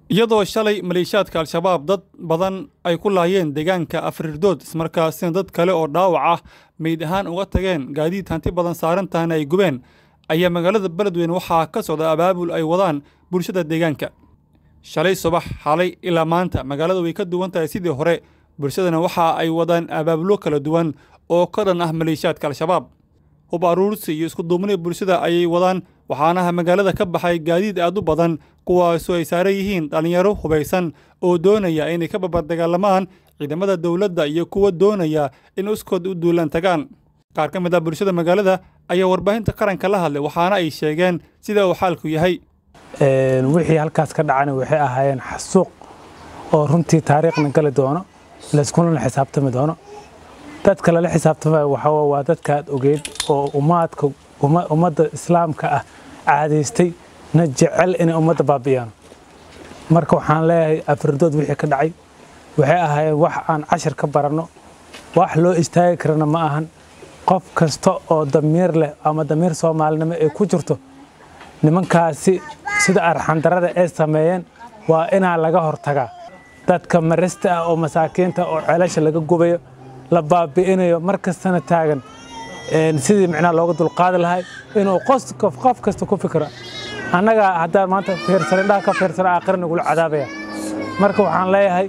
iyadoo shalay maleeshiyaadka al-shabaab dad badan ay ku laayeen deegaanka afrirdood ismarkaasina dad kale oo dhaawac ah meyd ahaan uga tageen gaadiid hanti badan saarantahana ay gubeen ayaa magaalada beledweyne waxaa ka socda abaabul ay wadaan bulshada deegaanka shalay subax xalay ilaa maanta magaalada way ka duwan tahay sidii hore bulshadana waxa ay wadaan abaabulo kala duwan oo ka dhan ah maleeshiyaadka al-shabaab hub aruursi iyo iskuduubnida bulshada ayay wadaan waxaanaha magaalada ka baxay gaadiid aad u badan kuwaasoo ay saaran yihiin dhallinyaro hubaysan oo doonaya inay ka babardagaalamaan ciidamada dowladda iyo kuwa doonaya in uskood u duulaan tagaan qaar ka mid ah bulshada magaalada ayaa warbaahinta qaranka la hadlay waxaana ay sheegeen sida uu xaalku yahay wixii halkaas ka dhacana waxay ahaayeen xasuuq oo runtii taariikhna gali doono layskunana xisaabtami doono dadka lala xisaabtamaya waxaa waa dadkaad ogeyd oo ummaadka ummadda islaamka ah caadaystay na jecel inay ummadda baabi'iyaan marka waxaan leeyahay afirdood wixii ka dhacay waxay ahaayeen wax aan cashir ka baranno wax loo istaagi karana ma ahan qof kasta oo damiir leh ama damiir soomaalinimo ay ku jirto nimankaasi sida arxandarada ay sameeyeen waa inaa laga hortagaa dadka marista ah oo masaakiinta oo ceelasha laga gubayo la baabi'inayo mar kastana taagan sidii micnaha looga dulqaadi lahay inuu qof kasta ku fikiro annaga haddaan maanta fiirsan indhaha ka fiirsana aakhira nagula cadaabaya marka waxaan leeyahay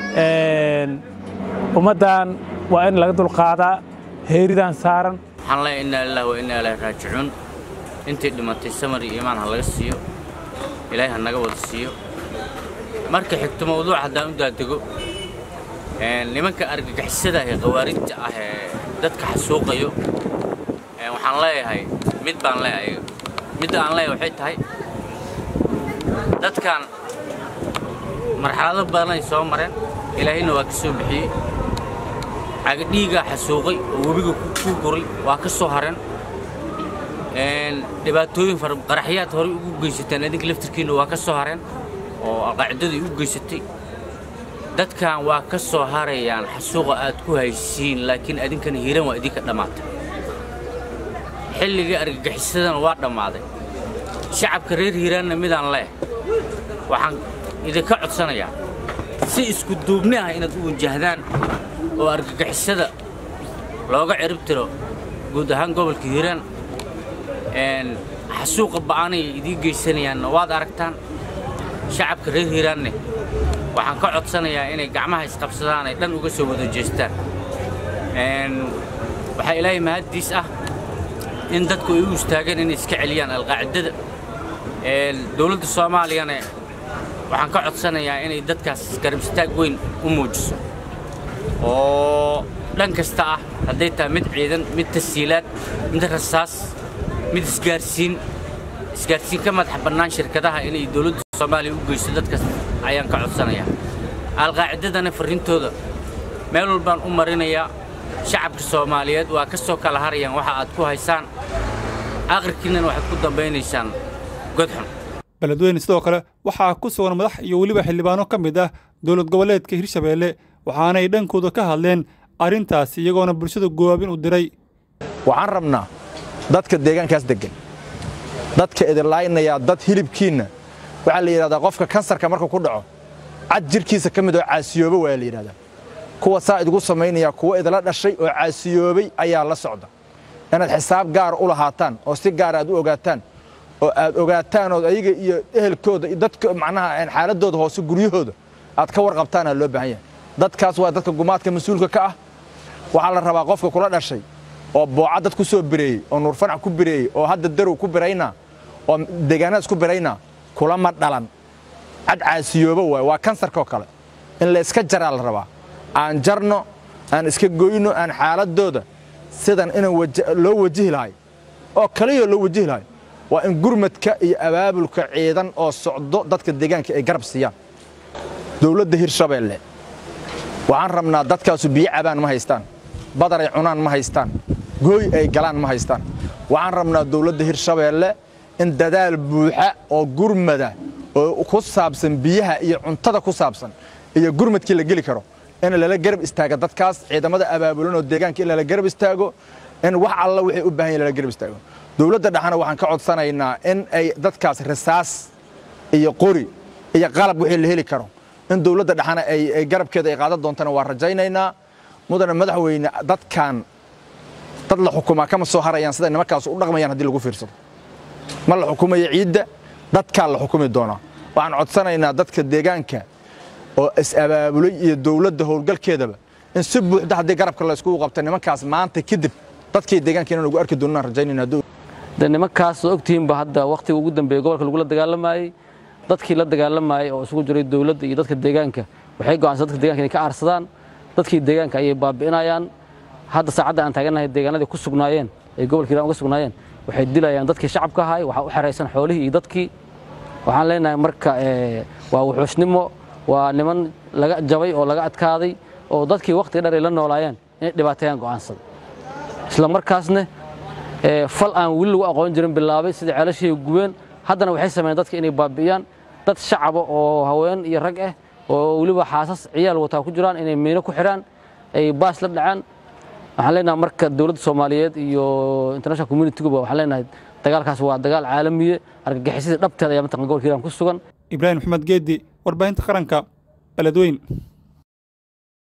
ummaddan waa in laga dulqaadaa heeridan saaran waxaan leeyahay innaa lillahi wa innaa ilaahi raajicuun intii dhimatay samar iyo iimaan ha laga siiyo ilaahay ha naga wada siiyo marka xigto mawduuc haddaan u daadego nimanka argagixisada ee khawaarijta ah ee dadka xasuuqayo waxaan leeyahay mid baan leeyahay midda aan leeyahay waxay tahay dadkan marxalado badan ay soo mareen ilaahayna waa ka soo bixiyey cagadhiigaa xasuuqay oo webiga ku guray waa ka soo hareen dhibaatooyin fara qaraxyaad horey ugu geysateen adinka laftirkiinna waa ka soo hareen oo alqaacidadii u geysatay dadkan waa ka soo harayaan xasuuqa aad ku haysiin laakiin adinkana hiiran waa idinka dhammaatay xilligii argagixisadana waa dhammaaday shacabka reer hiiraanna midaan leh waxaan idinka codsanayaa si isku duubni ah inaad u wajahdaan oo argagixisada looga cirib tiro guud ahaan gobolka hiiraan xasuuqa ba'anay idiin geysanayaanna waad aragtaan shacabka reer hiiraanne waxaan ka codsanayaa inay gacmaha isqabsadaan ay dhan uga soo wada jeestaan waxaa ilaahay mahaddiis ah in dadku ay u istaageen inay iska celiyaan alqaacidada dowladda soomaaliyana waxaan ka codsanayaa inay dadkaas garab istaag weyn u muujiso oo dhan kasta ah hadday tahay mid ciidan mid tasiilaad mid rasaas mid isgaarsiin isgaarsiin ka madax bannaan shirkadaha inay dowladda soomaaliya u geyso dadkaas ayaan ka codsanayaa alqaacidadana farrintooda meel walbaan u marinayaa shacabka soomaaliyeed waa ka soo kala harayaan waxa aad ku haysaan aqrikiinnana waxaad ku dambaynaysaan godxun beledweyne sidoo kale waxaa ku sugan madax iyo weliba xildhibaano ka mid ah dowlad goboleedka hirshabeelle waxaanay dhankooda ka hadleen arrintaas iyagoona bulshada gowaabin u diray waxaan rabnaa dadka deegaankaas deggan dadka idinlaaynayaa dad hilibkiinna waxaa la yidhahdaa qofka kansarka markuu ku dhaco cad jirhkiisa ka mid oo caasiyooba waa la yidhahdaa kuwa saa idigu samaynaya kuwa idila dhashay oo caasiyoobay ayaa la socda inaad xisaab gaar u lahaataan oo si gaar aad u ogaataan oo aad ogaataan oo ayaga iyo ehelkooda iyo dadka macnaha xaaladooda hoose guryahooda aad ka warqabtaanaa loo baahan yahay dadkaas waa dadka gumaadka mas-uulka ka ah waxaa la rabaa qofka kula dhashay oo booca dad ku soo bireeyey oo nuurfanac ku bireeyey oo hadda darow ku biraynaa oo deegaanadas ku biraynaa kulama dhalan cad caasiyoobo waay waa kansarkaoo kale in la iska jaraa la rabaa aan jarno aan iska goyno aan xaaladooda sidan inaan loo wajihi lahay oo kaliyoo loo wajihi lahay waa in gurmadka iyo abaabulka ciidan oo socdo dadka deegaanka ay garab siiyaan dowladda hirshabeelle waxaan rabnaa dadkaasu biyo cabaan ma haystaan badar ay cunaan ma haystaan gooy ay galaan ma haystaan waxaan rabnaa dowladda hirshabeelle in dadaal buuxa oo gurmada oo ku saabsan biyaha iyo cuntada ku saabsan iyo gurmadkii la geli karo in lala garab istaago dadkaas ciidamada abaabulan oo deegaanka in lala garab istaago in wax alla waxay u baahan yahin lala garab istaago dowladda dhexana waxaan ka codsanaynaa in ay dadkaas rasaas iyo qori iyo qalab wixii la heli karo in dowladda dhexana ay garabkeeda ay qaadan doontana waa rajaynaynaa mudane madaxweyne dadkan dad la xukumaa kama soo harayaan siday nimankaas u dhaqmayaan haddii lagu fiirsado ma la xukumayo ciidda dadkaa la xukumi doonaa waxaan codsanaynaa dadka deegaanka oo is-abaabulay iyo dowladda howlgalkeedaba in si buuxda haddii garabka la iskugu qabta nimankaas maanta kadib dadkii deegaanka inaan ugu arki doonaan rajaynayna de nimankaas oo ogtihiinba hadda wakhtiga ugu dambeeyey gobolka lagula dagaalamayey dadkii la dagaalamayey oo isugu jiray dowladda iyo dadka deegaanka waxay go'aansan dadka deeganka inay ka aarsadaan dadkii deegaanka ayay baabi'inayaan hadda saacadda aan taagannahay deegaanadii ku sugnaayeen ay gobolka hiiraan uga sugnaayeen waxay dilayaan dadkii shacabka ahay waxaa u xeraysan xoolihii iyo dadkii waxaan leenahay marka waa wuxuusnimo waa niman laga jabay oo laga adkaaday oo dadkii wakhtiga dheer ay la noolaayeen inay dhibaateeyaan go'aansada isla markaasne fal aan weli lagu aqoon jirin bilaabay sida ceelashii gubeen haddana waxay sameeyeen dadka inay baabi'iyaan dad shacaba oo haween iyo rag ah oo weliba xaasas ciyaal wataa ku jiraan inay miino ku xidhaan ay baas la dhacaan waxaan leenahay marka dowladda soomaaliyeed iyo international community-guba waxaan leenahay dagaalkaas waa dagaal caalamiye argagixisadii dhabteeda ayaa mataqan gobolka hiiraan ku sugan ibraahim maxamed geedi warbaahinta qaranka beledweyn